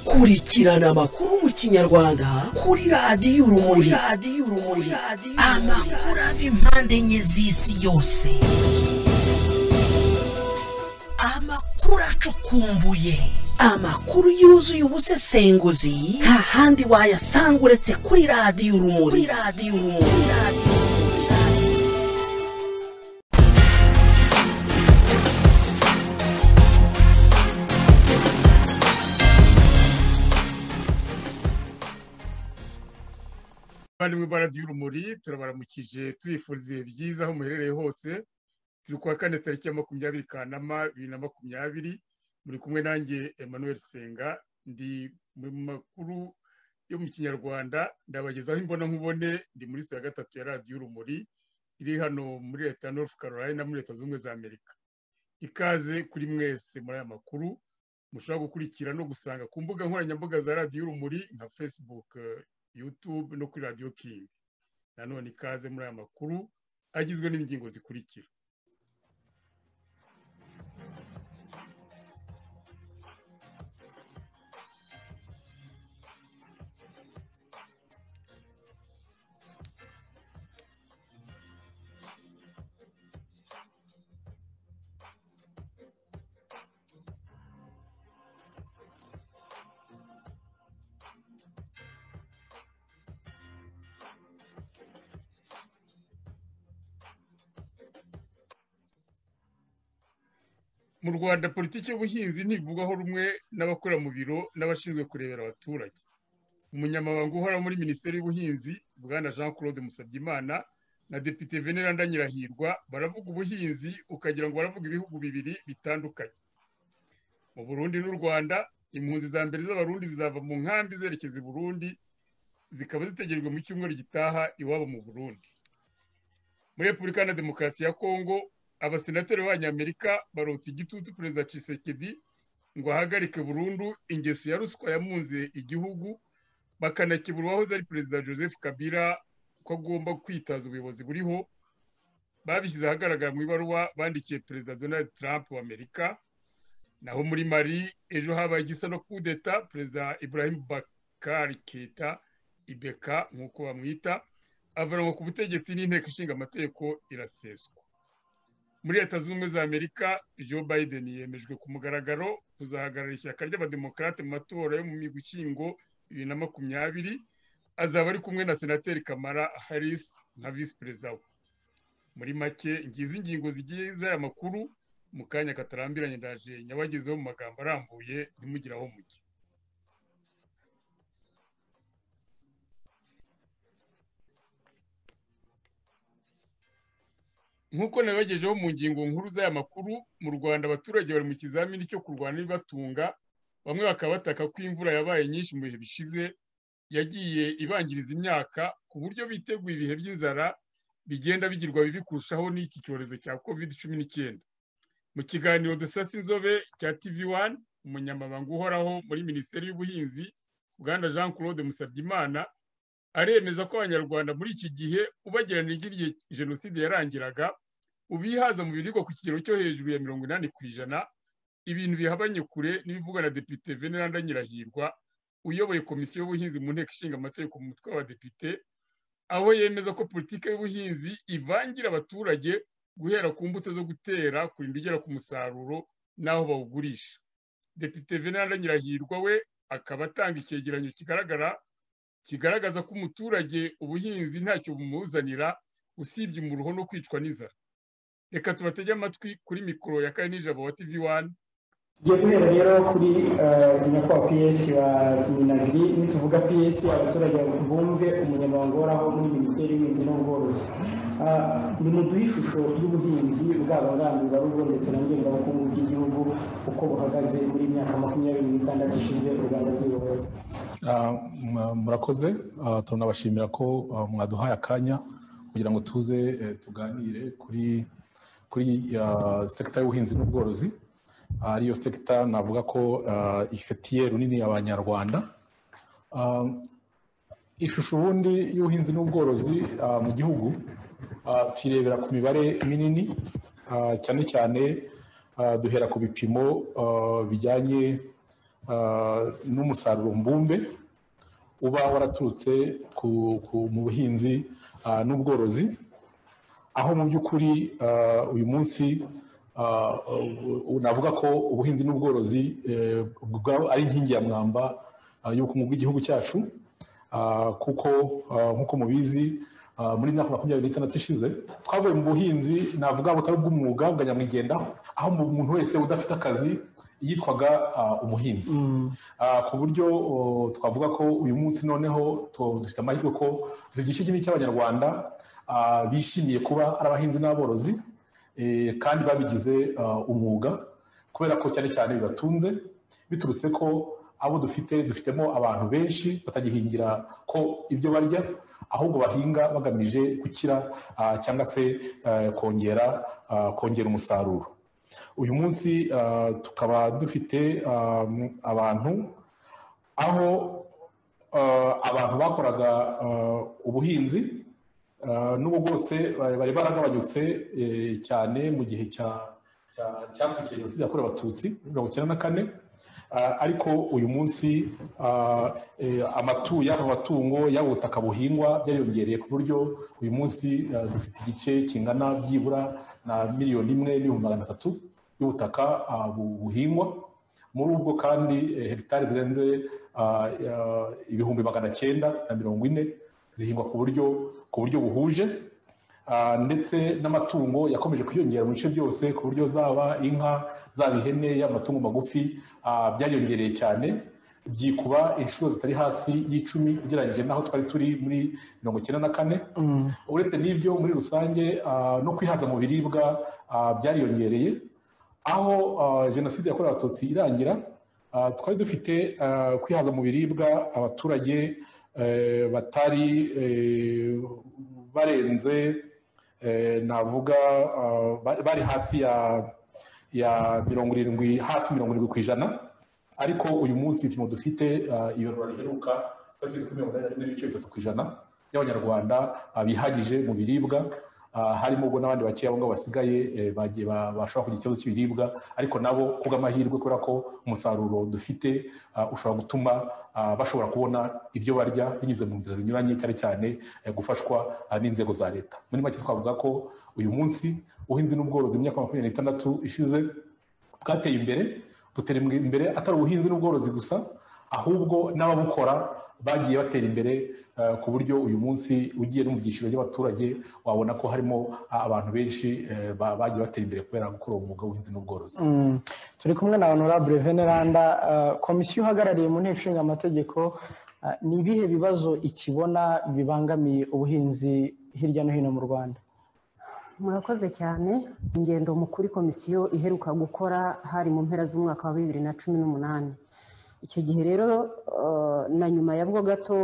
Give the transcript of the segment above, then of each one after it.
kurikirana amakuru mu kinyarwanda kuri radiyo urumuri amakuru ava impande enye z'isi yose amakuru acukumbuye amakuru yuzuye ubusesenguzi nta handi wayasanga uretse kuri radiyo urumuri kuri radiyo urumuri bari mu ibara ry'urumuri turabaramukije tubifuriza ibihe byiza aho muherereye hose turi kuwa kane tariki ya makumyabiri kanama bibiri na makumyabiri muri kumwe nanjye emmanuel senga ndi mu makuru yo mu kinyarwanda ndabagezaho imbona nkubone ndi muri ya gatatu ya radiyo urumuri iri hano muri leta ya north carolina muri leta zunze ubumwe za amerika ikaze kuri mwese muri aya makuru mushobora gukurikira no gusanga ku mbuga nkoranyambaga za radiyo urumuri nka facebook eh, youtube no kuri radiyo kingi nanone ikaze muri aya makuru agizwe n'ingingo zikurikira mu rwanda politiki y'ubuhinzi ntivugwaho rumwe n'abakora mu biro n'abashinzwe kurebera abaturage umunyamabanga uhora muri minisiteri y'ubuhinzi bwana jean claude musabyimana na depite veneranda nyirahirwa baravuga ubuhinzi ukagira ngo baravuga ibihugu bibiri bitandukanye mu burundi n'u rwanda impunzi za mbere z'abarundi zizava mu nkambi zerekeza i burundi zikaba zitegerejwe mu cyumweru gitaha iwabo mu burundi muri repubulika na demokarasi ya kongo abasenateri b'abanyamerika barotse igitutu perezida Tshisekedi ngo ahagarike burundu ingeso ya ruswa yamunze igihugu bakanakebura uwahoze ari perezida joseph kabila ko agomba kwitaza ubuyobozi buriho babishyize ahagaragara mu ibaruwa bandikiye perezida donald trump wa amerika naho muri mari ejo habaye igisa no kudeta perezida ibrahim bakari keta ibeka nk'uko bamwita avanwa ku butegetsi n'inteko ishinga amategeko iraseswa muri leta zunze ubumwe za amerika joe biden yemejwe ku mugaragaro kuzahagarara ishyaka ry'abademokarate mu matora yo mu migushyingo bibiri na makumyabiri azaba ari kumwe na senateri kamara harris nka visi perezida we muri make ngizi ingingo zigiye z'aya makuru mu kanya katarambiranye ndaje nyabagezeho mu magambo arambuye ntimugire aho mujya nk'uko nabagejeho mu ngingo nkuru z'aya makuru mu rwanda abaturage bari mu kizamini cyo kurwana ibibatunga bamwe bakaba bataka ko imvura yabaye nyinshi mu bihe bishize yagiye ibangiriza imyaka ku buryo biteguye ibihe by'inzara bigenda bigirwa bibi kurushaho n'iki cyorezo cya covid cumi n'icyenda mu kiganiro dusasa inzobe cya tv wani umunyamabanga uhoraho muri minisiteri y'ubuhinzi bwana jean claude musabyimana aremeza ko abanyarwanda muri iki gihe ubageranije igihe jenoside yarangiraga ubihaza mu biribwa ku kigero cyo hejuru ya mirongo inani ku ijana ibintu bihabanye kure n'ibivugwa na depite veneranda nyirahirwa uyoboye komisiyo y'ubuhinzi mu nteko ishinga amategeko mu mutwe w'abadepite aho yemeza ko politiki y'ubuhinzi ivangira abaturage guhera ku mbuto zo gutera kurinda ugera ku musaruro n'aho bawugurisha depite veneranda nyirahirwa we akaba atanga icyegeranyo kigaragara kigaragaza ko umuturage ubuhinzi ntacyo bumuzanira usibye umuruho no kwicwa n'inzara reka tubatege amatwi kuri mikoro ya kane n'ijabo wa tv wani tugiye guhera rero kuri eh, nyakubahwa ps wa minagiri nituvuga ps abaturage bumve umunyamabanga uhoraho muri minisiteri y'ubuhinzi n'ubworozi Ah, nimuduhe ishusho y'ubuhinzi bwaba ngandurarugo ndetse na ngengabukungu bw'igihugu uko buhagaze muri myaka makumyabiri n'itandatu ishize u rwanda rwiyoboye Ah, mwa- murakoze Ah, turanabashimira ko ah, mwaduhaye akanya kugira ngo tuze eh, tuganire kuri kuri ah, sekita y'ubuhinzi n'ubworozi Ah, ariyo sekita navuga ko ah, ifitiye runini abanyarwanda Ah, ishusho ubundi y'ubuhinzi n'ubworozi ah, mu gihugu ah, tuyirebera ku mibare minini ah, cyane cyane ah, duhera ku bipimo ah, bijyanye n'umusaruro mbumbe uba waraturutse mu buhinzi n'ubworozi aho mu by'ukuri uyu munsi navuga ko ubuhinzi n'ubworozi ari inkingi ya mwamba y'ubukungu bw'igihugu cyacu kuko nk'uko mubizi muri mwaka makumyabiri n'itandatu ishize twavuye mu buhinzi navuga butari ubw'umwuga bwa nyamwigendaho aho umuntu wese udafite akazi yitwaga umuhinzi ku buryo twavuga ko uyu munsi noneho dufite amahirwe ko dufite igice kinini cy'abanyarwanda bishimiye kuba ari abahinzi n'aborozi kandi babigize umwuga kubera ko cyane cyane bibatunze biturutse ko abo dufite dufitemo abantu benshi batagihingira ko ibyo barya ahubwo bahinga bagamije gukira cyangwa se kongera kongera umusaruro uyu munsi tukaba dufite abantu aho abantu bakoraga ubuhinzi n'ubu bwose bari baragabanyutse cyane mu gihe cya cyakurikiye jenoside yakorewe abatutsi mirongo icyenda na kane ariko uyu munsi amatu y'aba matungo y'aba butaka buhingwa byariyongereye ku buryo uyu munsi dufite igice kingana byibura na miliyoni imwe n'ibihumbi magana atatu y'ubutaka buhingwa muri ubwo kandi hegitari zirenze ibihumbi magana cyenda na mirongo ine zihingwa ku buryo ku buryo buhuje ndetse n'amatungo yakomeje kwiyongera mu bice byose ku buryo zaba inka zaba ihene y'amatungo magufi byariyongereye cyane byikuba inshuro zitari hasi y'icumi ugereranyije n'aho twari turi muri mirongo icyenda na kane uretse n'ibyo muri rusange no kwihaza mu biribwa byariyongereye aho jenoside yakorewe abatutsi irangira twari dufite kwihaza mu biribwa abaturage batari barenze navuga bari hasi ya mirongo irindwi hafi mirongo irindwi ku ijana ariko uyu munsi ibipimo dufite ibarura riheruka twari kuri mirongo inani n'ibice bitatu ku ijana by'abanyarwanda bihagije mu biribwa harimo ubwo n'abandi bakeya abo ngabo basigaye bashobora kugira ikibazo cy'ibiribwa ariko nabo kubw'amahirwe kubera ko umusaruro dufite ushobora gutuma bashobora kubona ibyo barya binyuze mu nzira zinyuranye cyane cyane gufashwa n'inzego za leta muri make twavuga ko uyu munsi ubuhinzi n'ubworozi mu myaka makumyabiri n'itandatu ishize bwateye imbere butera imbere atari ubuhinzi n'ubworozi gusa ahubwo n'ababukora bagiye batera imbere ku buryo uyu munsi ugiye no mu byiciro by'abaturage wabona ko harimo abantu benshi bagiye batera imbere kubera gukora umwuga w'ubuhinzi n'ubworozi turi kumwe na honorable veneranda komisiyo uhagarariye mu nteko ishinga amategeko ni ibihe bibazo ikibona bibangamiye ubuhinzi hirya no hino mu rwanda murakoze cyane ingendo mu kuri komisiyo iheruka gukora hari mu mpera z'umwaka wa bibiri na cumi n'umunani icyo gihe rero na nyuma ya bwo gato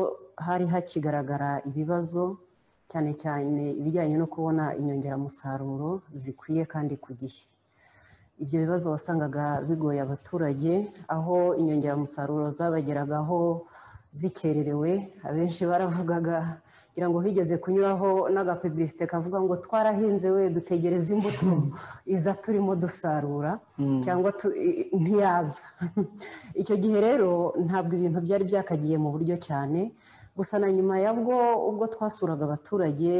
hari hakigaragara ibibazo cyane cyane ibijyanye no kubona inyongeramusaruro zikwiye kandi ku gihe ibyo bibazo wasangaga bigoye abaturage aho inyongeramusaruro zabageragaho zikererewe abenshi baravugaga kugira ngo higeze kunyuraho n'agapubulisite kavuga ngo twarahinze we dutegereze imbuto iza turimo dusarura cyangwa ntiyaza icyo gihe rero ntabwo ibintu byari byakagiye mu buryo cyane gusa na nyuma ya bwo ubwo twasuraga abaturage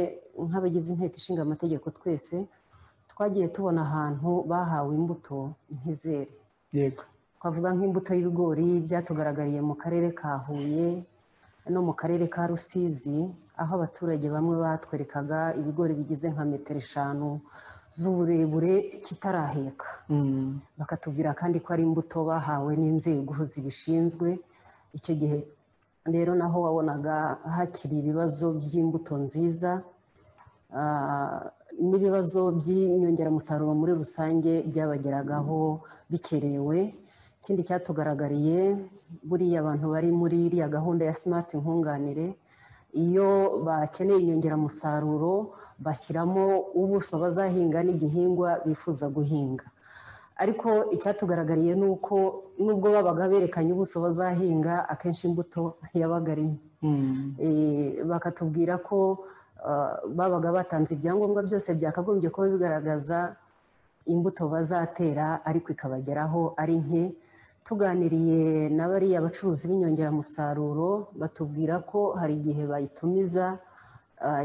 nk'abagize inteko ishinga amategeko twese twagiye tubona ahantu bahawe imbuto ntizere yego twavuga nk'imbuto y'ibigori byatugaragariye mu karere ka huye no mu karere ka rusizi aho abaturage bamwe batwerekaga ibigori bigize nka metero eshanu z'uburebure kitaraheka bakatubwira kandi ko ari imbuto bahawe n'inzego zibishinzwe icyo gihe rero naho wabonaga hakiri ibibazo by'imbuto nziza n'ibibazo by'inyongeramusaruro muri rusange byabageragaho bikerewe ikindi cyatugaragariye buriya abantu bari muri iriya gahunda ya simati nkunganire iyo bakeneye inyongeramusaruro bashyiramo ubuso bazahinga n'igihingwa bifuza guhinga ariko icyatugaragariye ni uko nubwo babaga berekanye ubuso bazahinga akenshi imbuto yabaga ari bakatubwira ko babaga batanze ibyangombwa byose byakagombye kuba bigaragaza imbuto bazatera ariko ikabageraho ari nke tuganiriye na bariya bacuruzi b'inyongeramusaruro batubwira ko hari igihe bayitumiza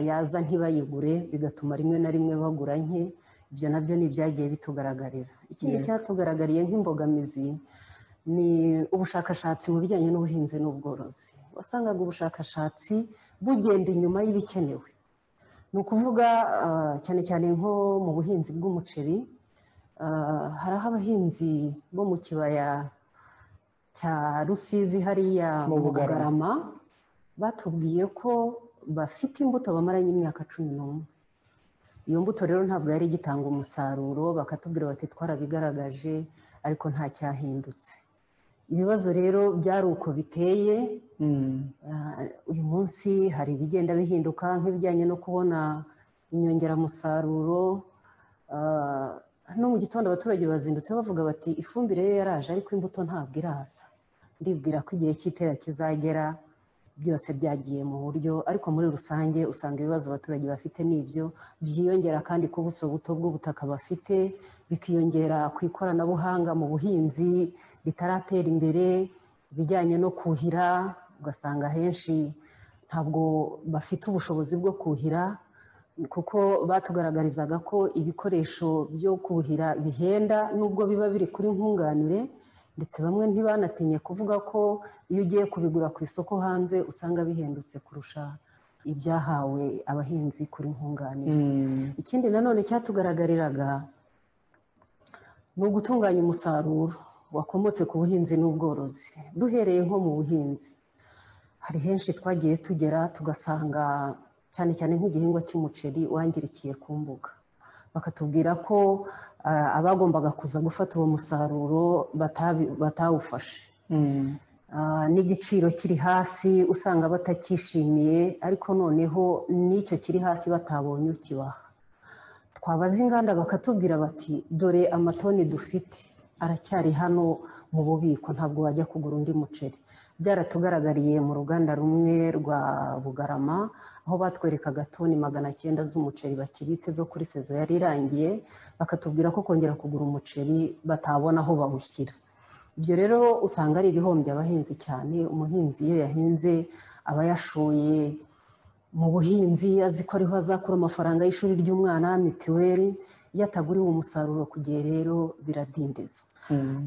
yaza ntibayigure bigatuma rimwe na rimwe bagura nke ibyo nabyo ni ibyagiye bitugaragarira ikindi cyatugaragariye nk'imbogamizi ni ubushakashatsi mu bijyanye n'ubuhinzi n'ubworozi wasangaga ubushakashatsi bugenda inyuma y'ibikenewe ni ukuvuga cyane cyane nko mu buhinzi bw'umuceri hari aho abahinzi bo mu kibaya cya rusizi hariya mu bugarama batubwiye ko bafite imbuto bamaranye imyaka cumi n'umwe iyo mbuto rero ntabwo yari igitanga umusaruro bakatubwira bati twarabigaragaje ariko nta cyahindutse ibibazo rero byari uko biteye uyu munsi hari ibigenda bihinduka nk'ibijyanye no kubona inyongeramusaruro no mu gitondo abaturage bazindutse bavuga bati ifumbire ye yaraje ariko imbuto ntabwo iraza ndibwira ko igihe cy'itera kizagera byose byagiye mu buryo ariko muri rusange usanga ibibazo abaturage bafite ni ibyo byiyongera kandi ku buso buto bw'ubutaka bafite bikiyongera ku ikoranabuhanga mu buhinzi ritaratera imbere ibijyanye no kuhira ugasanga henshi ntabwo bafite ubushobozi bwo kuhira kuko batugaragarizaga ko ibikoresho byo kuhira bihenda nubwo biba biri kuri nkunganire ndetse bamwe ntibanatinye kuvuga ko iyo ugiye kubigura ku isoko hanze usanga bihendutse kurusha ibyahawe abahinzi kuri nkunganire ikindi nanone cyatugaragariraga ni ugutunganya umusaruro wakomotse ku buhinzi n'ubworozi duhereye nko mu buhinzi hari henshi twagiye tugera tugasanga cyane cyane nk'igihingwa cy'umuceri wangirikiye ku mbuga bakatubwira ko abagombaga kuza gufata uwo musaruro batawufashe n'igiciro kiri hasi usanga batacyishimiye ariko noneho n'icyo kiri hasi batabonye ukibaha twabaza inganda bakatubwira bati dore amatoni dufite aracyari hano mu bubiko ntabwo wajya kugura undi muceri byaratugaragariye mu ruganda rumwe rwa bugarama aho batwerekaga toni magana cyenda z'umuceri bakibitse zo kuri sezo yari irangiye bakatubwira ko kongera kugura umuceri batabona aho bawushyira ibyo rero usanga ari ibihombya abahinzi cyane umuhinzi iyo yahinze aba yashoye mu buhinzi azi ko ariho azakura amafaranga y'ishuri ry'umwana mituweli iyo ataguriwe umusaruro ku gihe rero biradindiza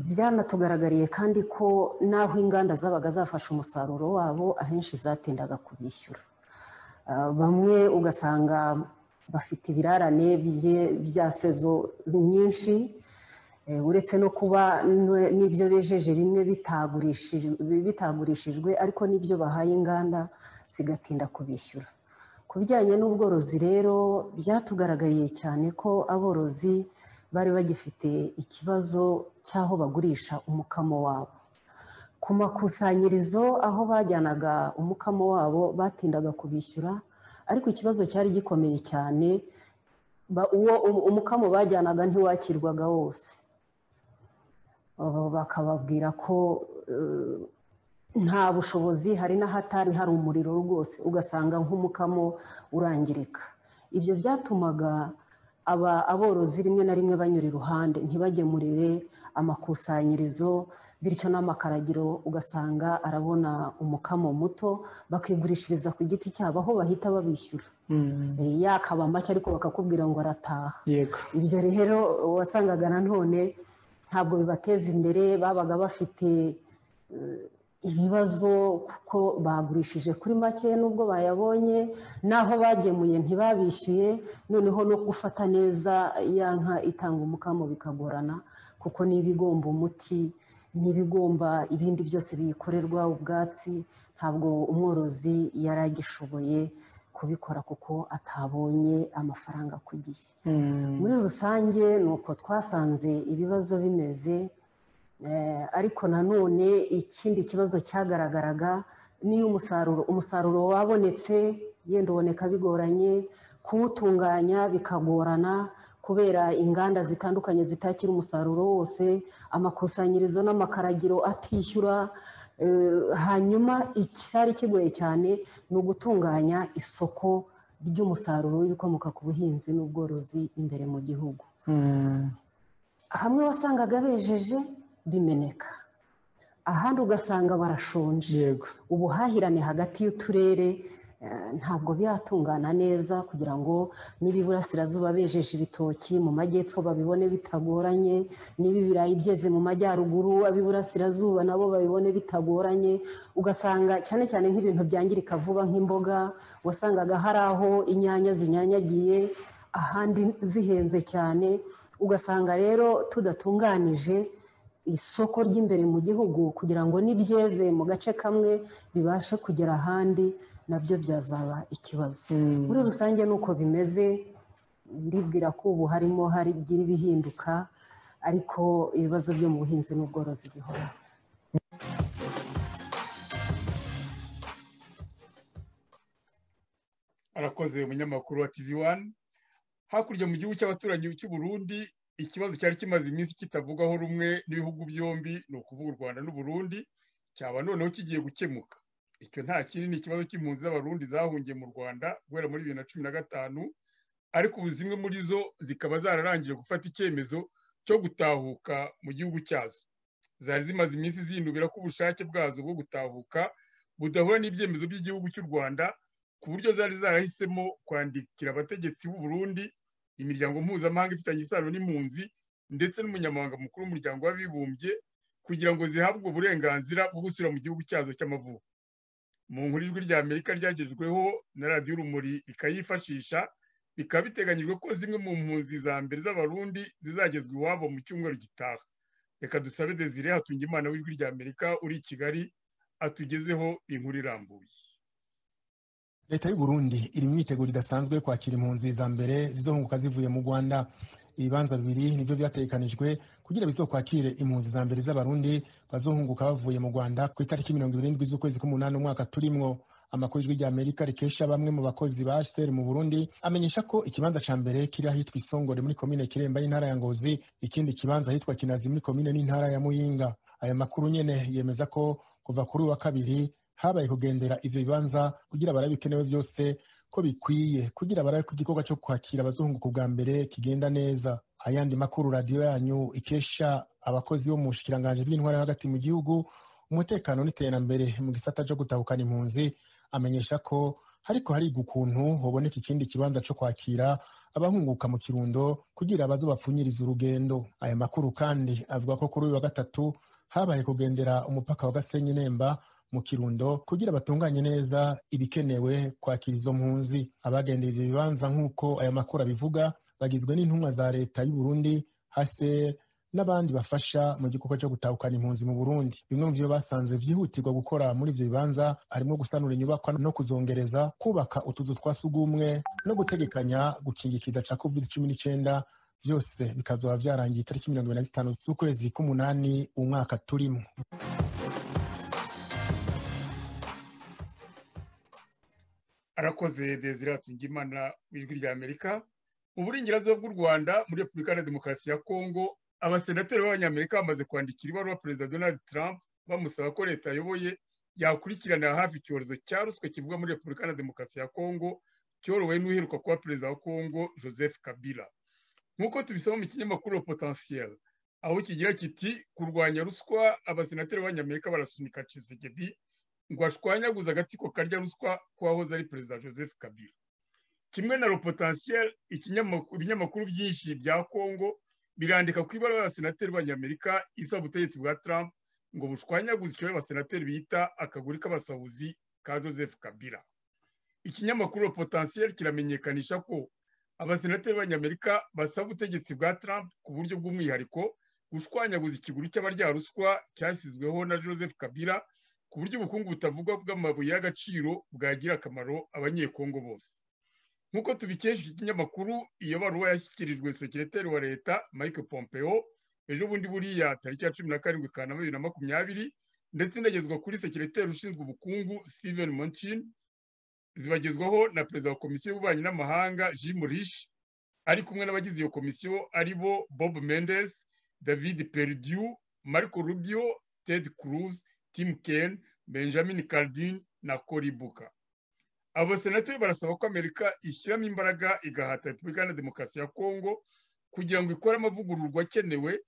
byanatugaragariye kandi ko n'aho inganda zabaga zafashe umusaruro wabo ahenshi zatindaga kubishyura bamwe ugasanga bafite ibirarane bya sezo nyinshi uretse no kuba n'ibyo bejeje bimwe bitagurishijwe ariko n'ibyo bahaye inganda zigatinda kubishyura ku bijyanye n'ubworozi rero byatugaragariye cyane ko aborozi bari bagifite ikibazo cy'aho bagurisha umukamo wabo ku makusanyirizo aho bajyanaga umukamo wabo batindaga kubishyura ariko ikibazo cyari gikomeye cyane uwo umukamo bajyanaga ntiwakirwaga wose bakababwira ko nta bushobozi hari n'ahatari hari umuriro rwose ugasanga nk'umukamo urangirika ibyo byatumaga aba aborozi rimwe na rimwe banyura iruhande ntibagemurire amakusanyirizo bityo n'amakaragiro ugasanga arabona umukamo muto bakigurishiriza ku giti cyabo aho bahita babishyura yakaba make ariko bakakubwira ngo arataha ibyo rero wasangaga nanone ntabwo bibateza imbere babaga bafite ibibazo kuko bagurishije kuri make n'ubwo bayabonye n'aho bagemuye ntibabishyuye noneho no gufata neza ya nka itanga umukamo bikagorana kuko n'ibigomba umuti n'ibigomba ibindi byose biyikorerwa ubwatsi ntabwo umworozi yari agishoboye kubikora kuko atabonye amafaranga ku gihe muri rusange ni uko twasanze ibibazo bimeze ariko nanone ikindi kibazo cyagaragaraga niyo umusaruro umusaruro wabonetse yenda uboneka bigoranye kuwutunganya bikagorana kubera inganda zitandukanye zitakira umusaruro wose amakusanyirizo n'amakaragiro atishyura hanyuma icyari kigoye cyane ni ugutunganya isoko ry'umusaruro w'ibikomoka ku buhinzi n'ubworozi imbere mu gihugu hamwe wasangaga bejeje bimeneka ahandi ugasanga barashonje yego ubuhahirane hagati y'uturere eh, ntabwo biratungana neza kugira ngo n'ibiburasirazuba bejeje ibitoki mu majyepfo babibone bitagoranye niba ibirayi byeze mu majyaruguru ab'iburasirazuba nabo babibone bitagoranye ugasanga cyane cyane nk'ibintu byangirika vuba nk'imboga wasangaga hari aho inyanya zinyanyagiye ahandi zihenze cyane ugasanga rero tudatunganije isoko ry'imbere mu gihugu kugira ngo n'ibyeze mu gace kamwe bibashe kugera ahandi nabyo byazaba ikibazo muri rusange ni uko bimeze ndibwira ko ubu harimo harigira ibihinduka ariko ibibazo byo mu buhinzi n'ubworozi bihora arakoze umunyamakuru wa tv wani hakurya mu gihugu cy'abaturanyi cy'u Burundi ikibazo cyari kimaze iminsi kitavugwaho rumwe n'ibihugu byombi ni ukuvuga u rwanda n'u Burundi cyaba noneho kigiye gukemuka icyo nta kindi ni ikibazo cy'impunzi z'abarundi zahungiye mu rwanda guhera muri bibiri na cumi na gatanu ariko ubu zimwe muri zo zikaba zararangije gufata icyemezo cyo gutahuka mu gihugu cyazo zari zimaze iminsi zinubira ko ubushake bwazo bwo gutahuka budahura n'ibyemezo by'igihugu cy'u rwanda ku buryo zari zarahisemo kwandikira abategetsi b'u Burundi imiryango mpuzamahanga ifitanye isano n'impunzi ndetse n'umunyamabanga mukuru w'umuryango w'abibumbye kugira ngo zihabwe uburenganzira bwo gusubira mu gihugu cyazo cy'amavuko mu nkuru ijwi rya amerika ryagejejweho na radiyo urumuri rikayifashisha bikaba biteganyijwe ko zimwe mu mpunzi za mbere z'abarundi zizagezwa iwabo mu cyumweru gitaha reka dusabe desire hatunga imana w'ijwi rya amerika uri i kigali atugezeho inkuru irambuye leta y'uburundi iri mu myiteguro idasanzwe yo kwakira impunzi za mbere zizohunguka zivuye mu rwanda ibibanza bibiri nibyo byatekanijwe kugira bizokwakire impunzi za mbere z'abarundi bazohunguka bavuye mu rwanda ku itariki mirongo ibiri n'indwi z'ukwezi k'umunani umwaka turimwo amakuru ijwi rya amerika rikesha bamwe mu bakozi ba hcr mu burundi amenyesha ko ikibanza ca mbere kiri ahitwa isongore muri komine kiremba y'intara ya ngozi ikindi kibanza ahitwa kinazi muri komine n'intara ya muyinga aya makuru nyene yemeza ko kuva kuri uwa kabiri habaye kugendera ivyo bibanza kugira barabe ibikenewe vyose ko bikwiye kugira barabe ko igikorwa co kwakira abazunguka ubwa mbere kigenda neza ayandi makuru radiyo yanyu ikesha abakozi bo mu bushikiranganji bw'intwara hagati mu gihugu umutekano n'iterambere mu gisata co gutahukana impunzi amenyesha ko hariko hariga ukuntu hoboneka ikindi kibanza co kwakira abahunguka mu kirundo kugira bazobapfunyiriza urugendo aya makuru kandi avuga ko kuri uyu wa gatatu habaye kugendera umupaka wa gasenyi nemba mu kirundo kugira batunganye neza ibikenewe kwakira izo mpunzi abagendera ivyo bibanza nk'uko aya makuru abivuga bagizwe n'intumwa za leta y'u Burundi HCR n'abandi bafasha mu gikorwa cyo gutahukana impunzi mu Burundi bimwe mu byo basanze vyihutirwa gukora muri ivyo bibanza harimo gusanura inyubakwa no kuzongereza kubaka utuzu twa sugumwe no gutegekanya gukingikiza ca covid cumi n'icenda vyose bikazoba vyarangiye itariki mirongo ibiri na zitanu z'ukwezi k'umunani umwaka turimwo arakoze desire hatungimana w'ijwi rya amerika mu burengerazuba bw'u rwanda muri repubulika na demokarasi ya kongo abasenateri b'abanyamerika bamaze kwandikira ibaruwa perezida donald trump bamusaba ko leta ayoboye yakurikiranira hafi icyorezo cya ruswa kivuga muri repubulika na demokarasi ya kongo cyorowe n'uheruka kuba perezida wa kongo joseph kabila nk'uko tubisoma mu kinyamakuru potentiel aho kigira kiti kurwanya ruswa abasenateri b'abanyamerika barasunika Tshisekedi ngo ashwanyaguze agatsiko karya ruswa k'uwahoze ari perezida joseph kabila kimwe na ropotansiyel ibinyamakuru byinshi bya kongo birandika ku ibara y'abasenateri b'abanyamerika isaba ubutegetsi bwa trump ngo bushwanyaguze icyo abasenateri bita akaguri k'abasahuzi ka joseph kabila ikinyamakuru ropotansiyel kiramenyekanisha ko abasenateri b'abanyamerika basaba ubutegetsi bwa trump ku buryo bw'umwihariko gushwanyaguza ikiguri cy'abarya ruswa cyasizweho na joseph kabila ku buryo ubukungu butavugwa bw'amabuye y'agaciro bwagira akamaro abanyekongo bose nk'uko tubikesha ikinyamakuru iyo baruwa yashyikirijwe sekireteri wa leta mike pompeo ejo bundi buriya tariki ya cumi na karindwi kanama bibiri na makumyabiri ndetse inagezwa kuri sekireteri ushinzwe ubukungu steven monchin zibagezwaho na perezida wa komisiyo y'ububanyi n'amahanga jim rish ari kumwe n'abagize iyo komisiyo ari bo bob mendes david perdiu marco rubio ted cruz Tim Kaine Benjamin Cardin na Cory Booker abo basenateri barasaba ko amerika ishyiramo imbaraga igahata repubulika na demokarasi ya kongo kugira ngo ikore amavugururwa akenewe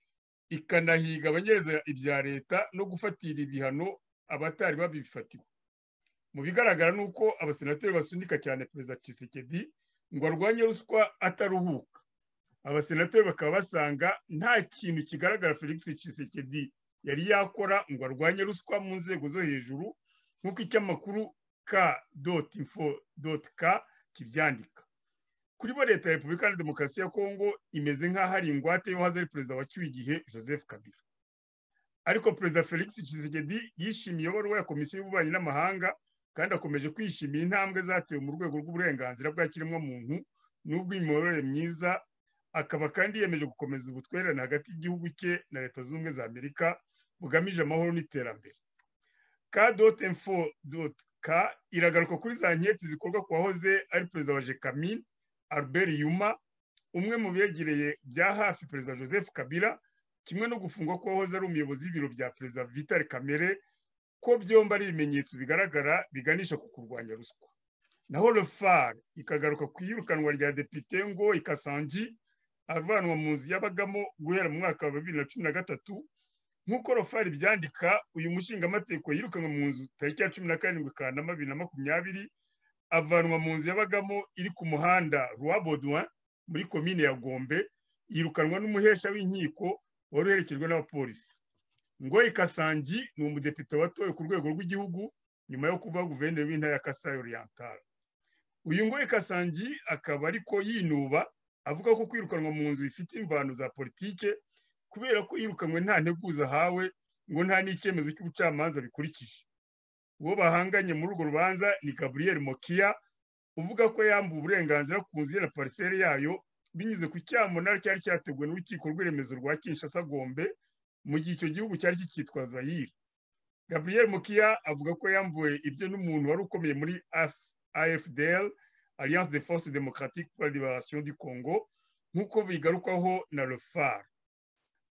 ikanahiga abanyereza ibya leta no gufatira ibihano abatari babifatiwe mu bigaragara ni uko abasenateri basunika cyane perezida Tshisekedi ngo arwanye ruswa ataruhuka abasenateri bakaba basanga nta kintu kigaragara felix Tshisekedi yari yakora ngo arwanye ruswa mu nzego zo hejuru nk'uko icy'amakuru ka doti info doti ka kibyandika kuri bo leta ya repubulika na demokarasi ya kongo imeze nk'aho ari ingwate y'uwahoze ari perezida wacyuye igihe joseph kabila ariko perezida felix Tshisekedi yishimiye iyoborwa ya komisiyo y'ububanyi n'amahanga kandi akomeje kwishimira intambwe zatewe mu rwego rw'uburenganzira bwa kiremwamuntu n'ubw'imiyoborere myiza akaba kandi yiyemeje gukomeza ubutwererane hagati y'igihugu cye na leta zunze ubumwe za amerika bugamije amahoro n'iterambere ka doti info doti ka iragaruka kuri za nketi zikorwa ku wahoze ari perezida wa jekamine albert yuma umwe mu begereye bya hafi perezida joseph kabila kimwe no gufungwa ko wahoze ari umuyobozi w'ibiro bya perezida vitali kamere ko byombi ari ibimenyetso bigaragara biganisha ku kurwanya ruswa naho refari ikagaruka ku iyirukanwa rya depite ngo ikasangi avanwa mu nzu y'abagamo guhera mu mwaka wa bibiri na cumi na gatatu nk'uko rofari byandika uyu mushingamateko yirukanwe mu nzu tariki ya cumi na karindwi kanama bibiri na makumyabiri avanwa mu nzu y'abagamo iri ku muhanda rwabodwa muri komine ya gombe yirukanwa n'umuhesha w'inkiko wari uherekejwe n'abapolisi ngo ikasangi ni umudepite watowe ku rwego rw'igihugu nyuma yo kuba guverineri w'intara ya kasayi orientale uyu ngo ikasangi akaba ariko yinuba avuga ko kwirukanwa mu nzu bifite imvano za politike kubera ko yirukanwe nta nteguza ahawe ngo nta n'icyemezo cy'ubucamanza bikurikije uwo bahanganye muri urwo rubanza ni gaburiyeri mokiya uvuga ko yambuye uburenganzira ku nzu ye na pariseri yayo binyuze ku cyamunara cyari cyateguwe n'urukiko rw'iremezo rwa kinshasa gombe mu gihe icyo gihugu cyari kikitwa zayire gaburiyeri mokiya avuga ko yambuwe ibyo n'umuntu wari ukomeye muri afdl alliance de force démocratique pour la libération du congo nk'uko bigarukwaho na refar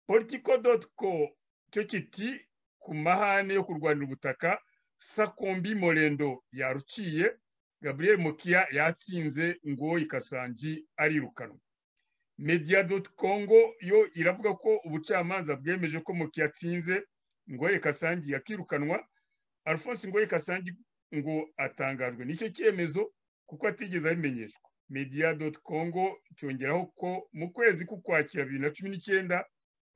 politico co cyo kiti ku mahane yo kurwanira ubutaka sakombi morendo yaruciye gabriel mukiya yatsinze ngo ikasangi arirukanwa media congo yo iravuga ko ubucamanza bwemeje ko mukiya atsinze ngo ikasangi yakirukanwa alphonse ngo ikasangi ngo atangajwe n'icyo cyemezo kuko atigeze abimenyeshwa media congo cyongeraho ko mu kwezi k'ukwakira bibiri na cumi n'icyenda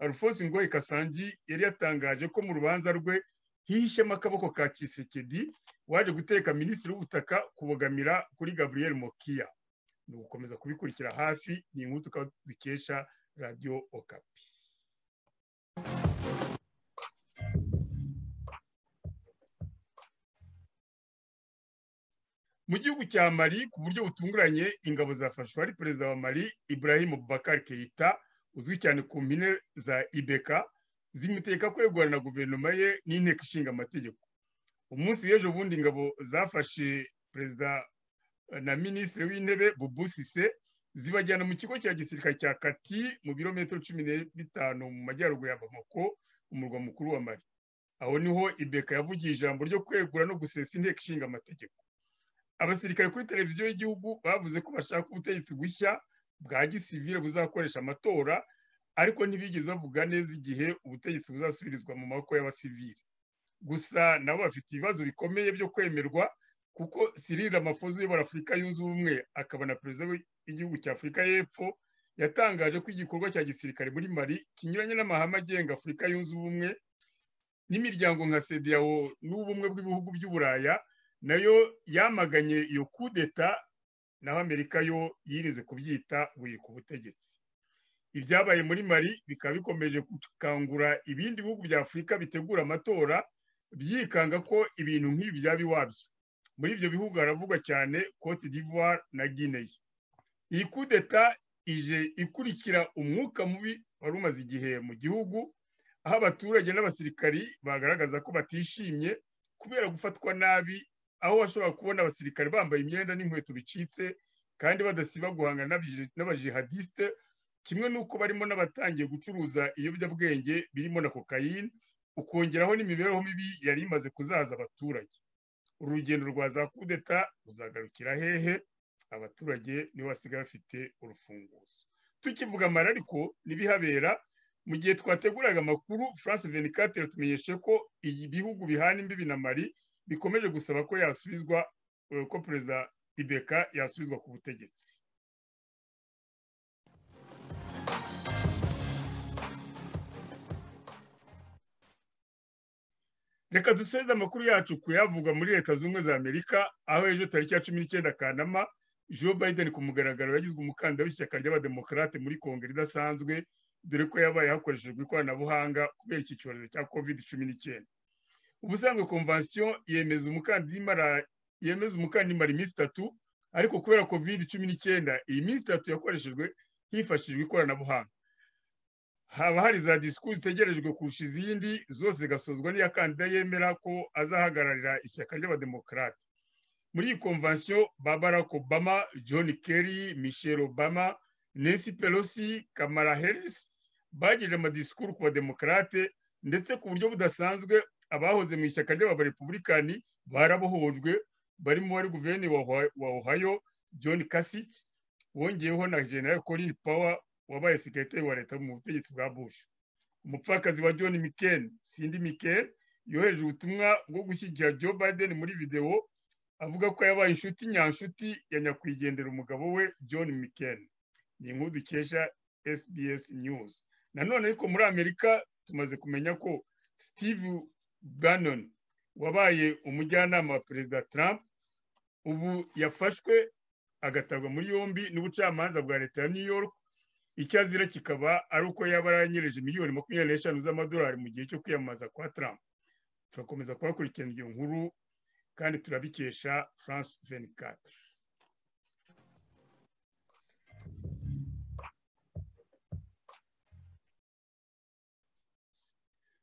alphonse ngoye kasangi yari yatangaje ko mu rubanza rwe hihishemo akaboko ka kisekedi waje guteka minisitiri w'ubutaka kubogamira kuri gabriel mokiya ni ugukomeza kubikurikira hafi ni inkuru tukaba dukesha radiyo okapi mu gihugu cya mari ku buryo butunguranye ingabo zafashwe ari perezida wa mari ibrahim bakari keita uzwi cyane ku mpine za ibeka zimuteka kwegura na guverinoma ye n'inteko ishinga amategeko umunsi w'ejo bundi ingabo zafashe perezida na minisitiri w'intebe bubusise zibajyana mu kigo cya gisirikare cya kati mu birometero cumi na bitanu mu majyaruguru ya bamako umurwa mukuru wa mari aho niho ibeka yavugiye ijambo ryo kwegura no gusesa inteko ishinga amategeko abasirikare kuri televiziyo y'igihugu bavuze ko bashaka ubutegetsi bushya bwa gisivire buzakoresha amatora ariko ntibigeze bavuga neza igihe ubutegetsi buzasubirizwa mu maboko y'abasivire gusa nabo bafite ibibazo bikomeye byo kwemerwa kuko Cyril Ramaphosa uyobora afurika yunze ubumwe akaba na perezida w'igihugu cya afurika y'epfo yatangaje ko igikorwa cya gisirikare muri mari kinyuranye n'amahame agenga afurika yunze ubumwe n'imiryango nka sedeyawo n'ubumwe bw'ibihugu by'uburaya nayo yamaganye iyo kudeta naho amerika yo yirize kubyita buri ku butegetsi ibyabaye muri mari bikaba bikomeje gukangura ibindi bihugu bya afurika bitegura amatora byikanga ko ibintu nk'ibi byaba iwabyo muri ibyo bihugu haravugwa cyane cote d'ivoire na guinea iyi kudeta ije ikurikira umwuka mubi wari umaze igihe mu gihugu aho abaturage n'abasirikari bagaragaza ko batishimye kubera gufatwa nabi aho washobora kubona abasirikare bambaye imyenda n'inkweto bicitse kandi badasiba guhangana n'abajihadisite kimwe n'uko barimo n'abatangiye gucuruza ibiyobyabwenge birimo na kokayine ukongeraho n'imibereho mibi yari imaze kuzaza abaturage urugendo rwa za kudeta ruzagarukira hehe abaturage nibo basigaye bafite urufunguzo tukivuga amara ariko ntibihabera mu gihe twateguraga amakuru france venikate yatumenyeshe ko ibihugu bihana imbibi na mari bikomeje gusaba ko yasubizwa ko perezida ibeka yasubizwa ku butegetsi reka dusoze amakuru yacu kuyavuga muri leta zunze za amerika aho ejo tariki ya cumi n'icyenda kanama joe biden ku mugaragaro yagizwe umukandida w'ishyaka ry'abademokarate muri kongere idasanzwe dore ko yabaye hakoreshejwe ikoranabuhanga kubera iki cyorezo cya covid cumi n'icyenda ubusanzwe konvansiyo yemeza umukandida imara iminsi itatu ariko kubera covid cumi n'icyenda iyi minsi itatu yakoreshejwe hifashishijwe ikoranabuhanga haba hari za disikuru zitegerejwe kurusha izindi zose zigasozwa n'iya kandida yemera ko azahagararira ishyaka ry'abademokarate muri iyi konvansiyo ba barack obama john kerry michelle obama Nancy Pelosi Kamala Harris bagejeje amadisikuru ku bademokarate ndetse ku buryo budasanzwe abahoze mu ishyaka ry'abarepubulikani barabohojwe barimo wari guverineri wa Ohio John Kasich wongeyeho na General Colin Powell wabaye sekretari wa leta mu butegetsi bwa Bush umupfakazi wa John McCain Cindy McCain yohereje ubutumwa bwo gushyigikira Joe Biden muri videwo avuga ko yabaye inshuti nyanshuti ya nyakwigendera umugabo we John McCain ni inkuru dukesha SBS News nanone ariko muri amerika tumaze kumenya ko steve bannon wabaye umujyanama wa perezida trump ubu yafashwe agatabwa muri yombi n'ubucamanza bwa leta ya new york icyo azira kikaba ari uko yaba yaranyereje miliyoni makumyabiri n'eshanu z'amadolari mu gihe cyo kwiyamamaza kwa trump turakomeza kubakurikirana iyo nkuru kandi turabikesha france venicate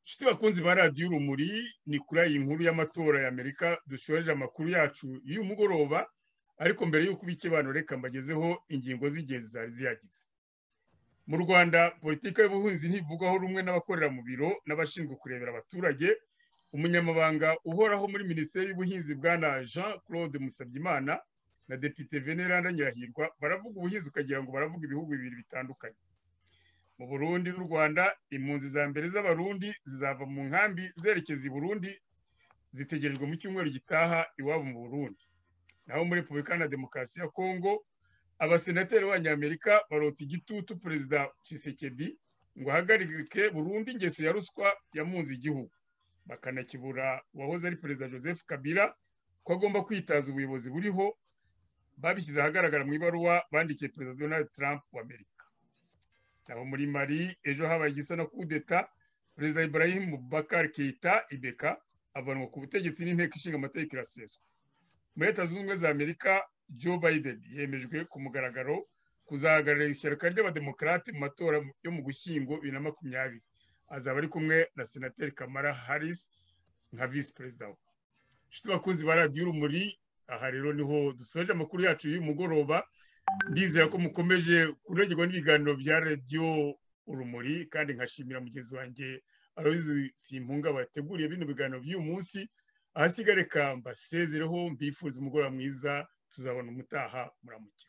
inshuti bakunzi ba radiyo urumuri ni kuri iyi nkuru y'amatora y'amerika dushoreje amakuru yacu y'uyu mugoroba ariko mbere y'uko ibikibanuro reka mbagezeho ingingo z'ingenzi zari ziyagize mu rwanda politiki y'ubuhinzi ntivugaho rumwe n'abakorera mu biro n'abashinzwe kurebera abaturage umunyamabanga uhoraho muri minisiteri y'ubuhinzi bwana jean claude musabyimana na depite veneranda nyirahirwa baravuga ubuhinzi ukagira ngo baravuga ibihugu bibiri bitandukanye mu burundi n'u rwanda impunzi za mbere z'abarundi zizava mu nkambi zerekeza i burundi zitegerejwe mu cyumweru gitaha iwabo mu burundi naho muri repubulika na demokarasi ya kongo abasenateri b'abanyamerika barotse igitutu perezida Tshisekedi ngo ahagarike burundu ingeso ya ruswa yamunze igihugu bakanakibura uwahoze ari perezida joseph kabila ko agomba kwitaza ubuyobozi buriho babishyize ahagaragara mu ibaruwa bandikiye perezida donald trump wa amerika aho muri mari ejo habaye igisa na kudeta perezida ibrahim bakari keita ibeka avanwa ku butegetsi n'inteko ishinga amategeko iraseswa muri leta zunze ubumwe za amerika joe biden yemejwe ku mugaragaro kuzahagararira ishyaka ry'abademokarate mu matora yo mu gushyingo bibiri na makumyabiri azaba ari kumwe na senateri kamara harris nka visi perezida we inshuti bakunzi ba radiyo urumuri aha rero niho dusoje amakuru yacu y'uyu mugoroba ndizera ko mukomeje kurengerwa n'ibiganiro bya radiyo urumuri kandi nkashimira mugenzi wanjye arozi simpunga bateguriye bino biganiro by'uyu munsi ahasigaye reka mbasezereho mbifuza umugoroba mwiza tuzabona umutaha muramuke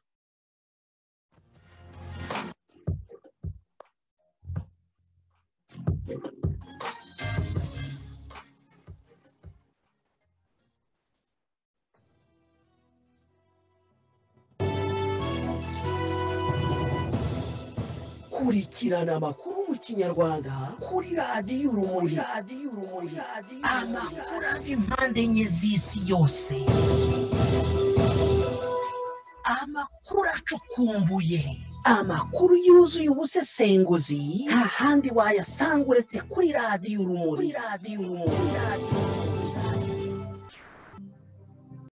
kurikirana amakuru mu kinyarwanda kuri radiyo urumuri amakuru ava impande enye z'isi yose amakuru acukumbuye amakuru yuzuye ubusesenguzi nta handi wayasanga uretse kuri radiyo urumuri